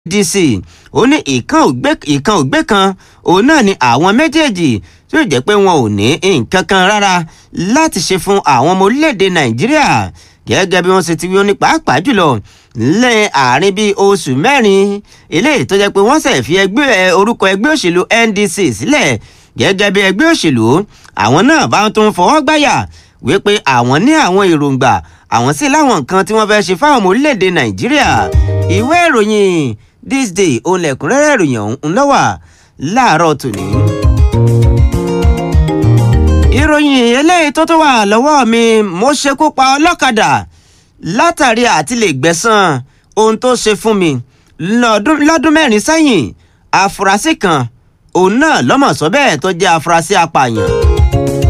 dc ó ní ìkan ògbé ìkan ògbé kan òun náà ni àwọn méjèèjì tí ó jẹ́ pé wọn ò ní nǹkan kan rárá láti ṣe fún àwọn ọmọ orílẹ̀-èdè nàìjíríà gẹ́gẹ́ bí wọ́n ṣe ti wí ó ní pàápàá jùlọ lẹ́ àárín bíi oṣù mẹ́rin eléyìí tó jẹ́ pé wọ́n ṣẹ̀ fi ẹgbẹ́ orúkọ ẹgbẹ́ òṣèlú ndc sílẹ̀ gẹ́gẹ́ bí ẹgbẹ́ òṣèlú àwọn náà bá tó ń fọwọ́ gbáyà wípé àwọn ní àwọn èròǹgbà àwọn sì láwọn nǹkan tí wọ́n fẹ́ ṣe fáwọn ọmọ orílẹ̀-èdè nàìjíríà ìwé ìròyìn this day òun lẹ̀kúnrẹ́rẹ́ ìròyìn ọ̀hún lọ́wà láàárọ̀ tòní. ìròyìn eléyìí tó tó wà lọ́wọ́ mi mo ṣekú pa ọlọ́kadà látàrí àti lè gbẹ̀san ohun tó ṣe fún mi lọ́dún mẹ́rin sẹ́yìn àfúrásì kan òun náà lọ́mọ̀ọ́sọ bẹ́ẹ̀ tó jẹ́ àfúrásì apààyàn